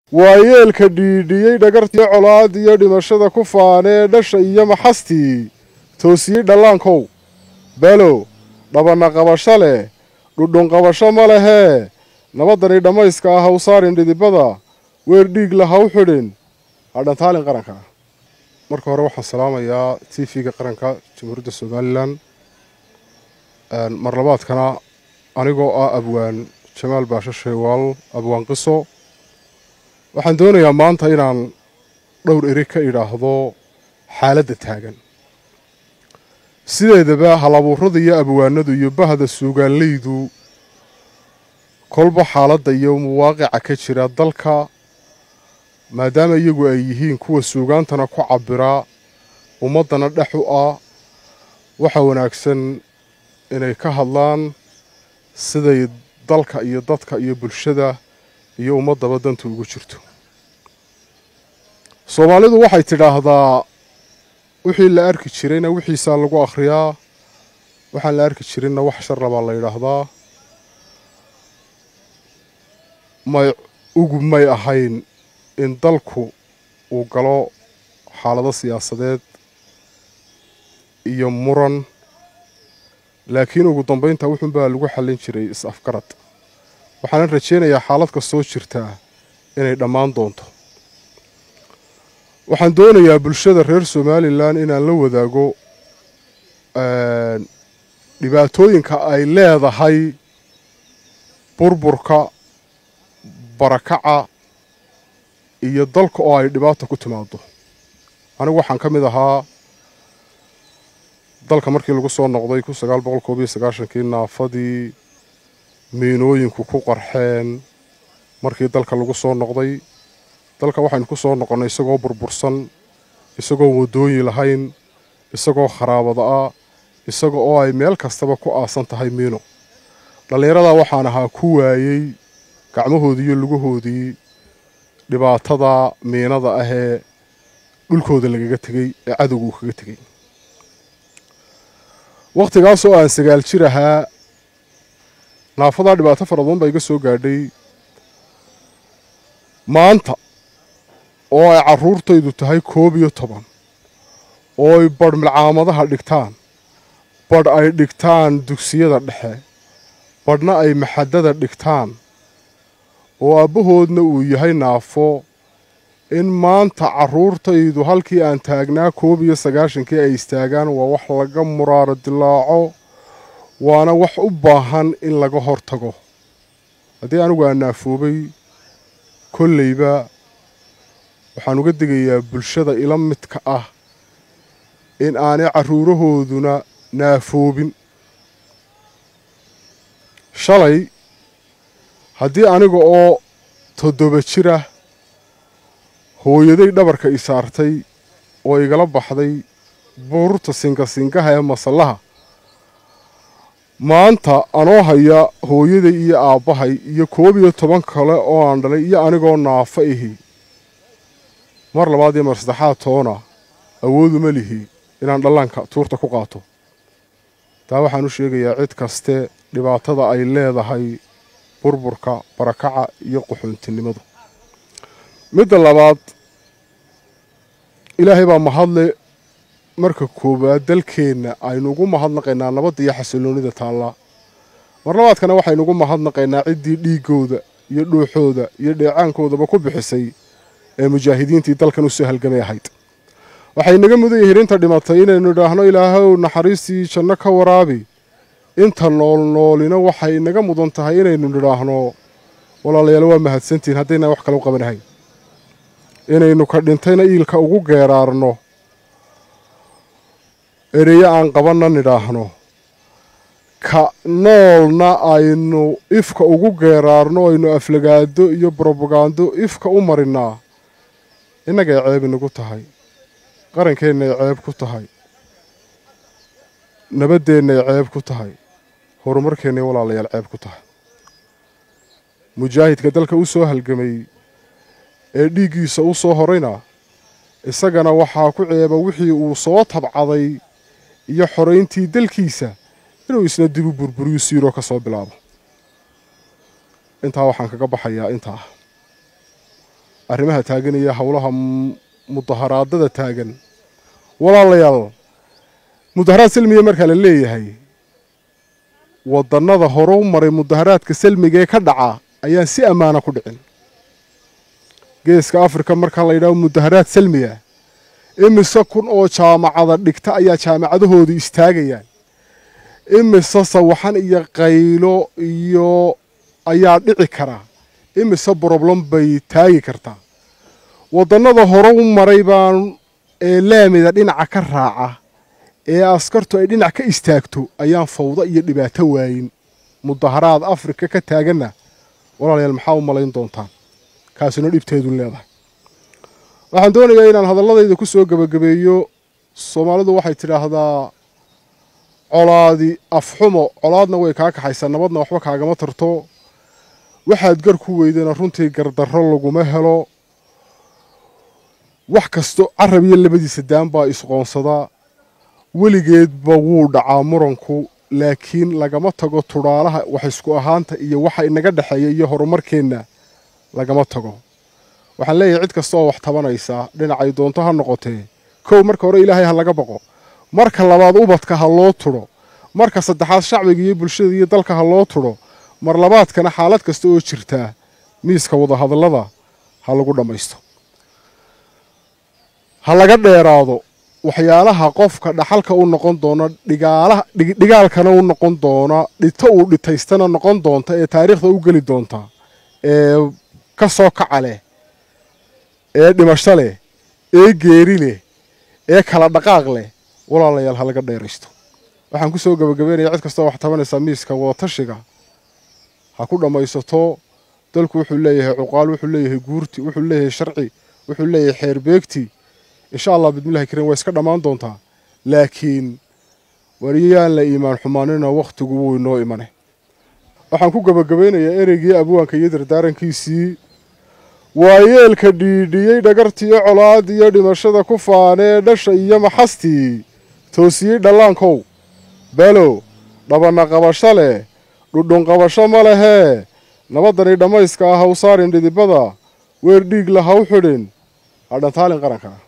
waa yeelka dhiidhiyey dhagartii colaad iyo dhimashada ku faanee dhasha iyo maxastii toosiyey dhallaankow below dhabanna qabasho leh dhudhun qabasho ma lehee nabadani dhammayska ah haw saarin dhidibada weer dhiigla ha u xidhin hadhantaalin qaranka marka hore waxaan salaamayaa t v-ga qaranka jamhuuriyadda somalilan marlabaadkana anigoo ah abwaan jamaal baasho sheewaal abwaan qiso waxaan doonayaa maanta inaan dhowr eri ka idhaahdo xaaladda taagan sideedaba halabuurada iyo abwaanadu iyo bahda suugaanleydu kolba xaaladda iyo muwaaqica ka jira dalka maadaama iyagu ay yihiin kuwa suugaantana ku cabbiraa ummaddana dhex u ah waxa wanaagsan inay ka hadlaan siday dalka iyo dadka iyo bulshada iyo ummaddaba dantu ugu jirto soomaalidu waxay tidhaahdaa wixii la arki jirayna wixiisaa lagu akhriyaa waxaan la arki jirinna wax sharra baa la yidhaahdaa may ugu may ahayn in dalku uu galo xaalado siyaasadeed iyo muran laakiin ugu dambaynta wuxuunbaa lagu xallin jiray is-afgarad waxaanan rajaynayaa xaalad kastoo jirtaa inay dhammaan doonto waxaan doonayaa bulshada reer somalilan inaan la wadaago dhibaatooyinka ay leedahay burburka barakaca iyo dalka oo ay dhibaata ku timaado anigu waxaan ka mid ahaa dalka markii lagu soo noqday kun sagaal boqol koob iyo sagaashankii naafadii miinooyinku ku qarxeen markii dalka lagu soo noqday dalka waxaynu ku soo noqonnay isagoo burbursan isagoo waddooyin lahayn isagoo kharaabada ah isaga oo ay meel kastaba ku aasan tahay miino dhallinyaradaa waxaan ahaa ku waayey gacmahoodii iyo lugahoodii dhibaatada miinada ahee dhulkooda lagaga tegey ee cadowga uu kaga tegey wakhtigaasoo aan sagaal jir ahaa naafadaa dhibaato fara badan baa iga soo gaadhay maanta oo ay carruurtaydu tahay koob iyo toban oo ay badh milcaamadaha dhigtaan badh ay dhigtaan dugsiyada dhexe badhna ay maxadada dhigtaan oo aabbahoodna uu yahay naafo in maanta carruurtaydu halkii aan taagnaa koob iyo sagaashankii ay istaagaan waa wax laga muraaro dilaaco waana wax u baahan in laga hor tago haddii anigu aan naafoobay kolleyba waxaan uga digayaa bulshada ila midka ah in aanay carruurahooduna naafoobin shalay haddii aniga oo toddoba jir ah hooyaday dhabarka i saartay oo igala baxday buurta singasingaha ee masallaha maanta anoo haya hooyaday iyo aabbahay iyo koob iyo toban kale oo aan dhalay iyo anigoo naafo ihi mar labaad iyo mar saddexaad toona awooduma lihi inaan dhallaanka tuurta ku qaato taa waxaan u sheegayaa cid kaste dhibaatada ay leedahay burburka barakaca iyo qaxoontinimadu midda labaad ilaahay baa mahadle marka koowaad dalkeenna aynu ugu mahadnaqaynaa nabadda iyo xasilloonida taalla mar labaadkana waxaynu ugu mahadnaqaynaa ciddii dhiiggooda iyo dhuuxooda iyo dheecaankoodaba ku bixisay ee mujaahidiintii dalkan u soo halgamay ahayd waxay naga mudan yihiin inta dhimatay inaynu idhaahno ilaahow naxariistii janno ka waraabi inta noolnoolina waxay naga mudan tahay inaynu nidhaahno walaalayaal waa mahadsantihiin haddaynaan wax kale u qabanahayn inaynu ka dhintayna iilka ugu geeraarno ereyo aan qabanna nidhaahno ka noolna aynu ifka ugu geeraarno aynu aflagaado iyo brobagando ifka u marinnaa innagay ceeb inagu tahay qarankeennaay ceeb ku tahay nabaddeennaay ceeb ku tahay horumarkeennay walaalayaal ceeb ku tahay mujaahidka dalka u soo halgamay ee dhiiggiisa u soo horayna isagana waxaa ku ceeba wixii uu soo tabcaday iyo xorayntii dalkiisa inuu isna dibu burburiyu siiroo ka soo bilaabo intaa waxaan kaga baxayaa intaa arrimaha taagan iyo howlaha mudaharaadada taagan walaalayaal mudaharaad salmiga markaa la leeyahay wadannada hore u maray mudaharaadka salmiga ee ka dhaca ayaan si ammaana ku dhicin geeska afrika markaa la yidhaho mudaharaad salmiga imise kun oo jaamacada dhigta ayaa jaamacadahoodu istaagayaan imise sawaxan iyo qaylo iyo ayaa dhici karaa imise broblem bay taagi kartaa wadannada hore u maray baan ee laamida dhinaca ka raaca ee askartu ay dhinac ka istaagto ayaan fawdo iyo dhibaato waayin mudaharaad afrika ka taaganna walaalayaal maxaa u malayn doontaan kaasina dhibteedu leedahay waxaan doonayaa inaan hadalladayda ku soo gebagabeeyo soomaalidu waxay tidhaahdaa colaadi afxumo colaadna way kaa kaxaysaa nabadna waxba kaagama tarto waxaad gar ku weydana runtii gardarro laguma helo wax kasto carab iyo labadiisa daan baa isqoonsadaa weligeedba wuu dhacaa muranku laakiin lagama tago tudhaalaha wax isku ahaanta iyo waxa inaga dhexeeya iyo horumarkeenna lagama tago waxaan leeyahay cid kasta oo wax tabanaysaa dhinacay doonto ha noqotee kow marka hore ilaahay ha laga baqo marka labaad ubadka ha loo tudho marka saddexaad shacbiga iyo bulshada iyo dalka ha loo tudho mar labaadkana xaalad kasta oo jirtaa miiska wadahadallada ha lagu dhammaysto ha laga dheeraado waxyaalaha qofka dhaxalka u noqon doona dhigaalaha dhigaalkana u noqon doona dhito uu dhitaystana noqon doonta ee taariikhda u geli doonta ee ka soo kaca leh ee dhimasho leh ee geeri leh ee kala dhaqaaq leh walaalayaal ha laga dheeraysto waxaan ku soo gebagabeynaya cid kastoo wax tabanaysaa miiska wadatashiga ha ku dhammaysato dalku wuxuu leeyahay cuqaal wuxuu leeyahay guurti wuxuu leeyahay sharci wuxuu leeyahay xeer beegti insha allah bidmillahi kariim waa iska dhammaan doontaa laakiin wariyaan la iimaan xumaanina wakhtigu wuu inoo imane waxaan ku gebagabaynayaa ereygii abwaanka iyo dardaarankiisii waa yeelka dhiidhiyey dhagartiiyo colaad iyo dhimashada ku faanee dhasha iyo maxastii toosiyey dhallaankow balow dhabanna qabasho leh dhudhunqabasho ma lehee nabadani dhammayska ah haw saarin dhidibada weer dhiig la haw xidhin hadhantaalin qaranka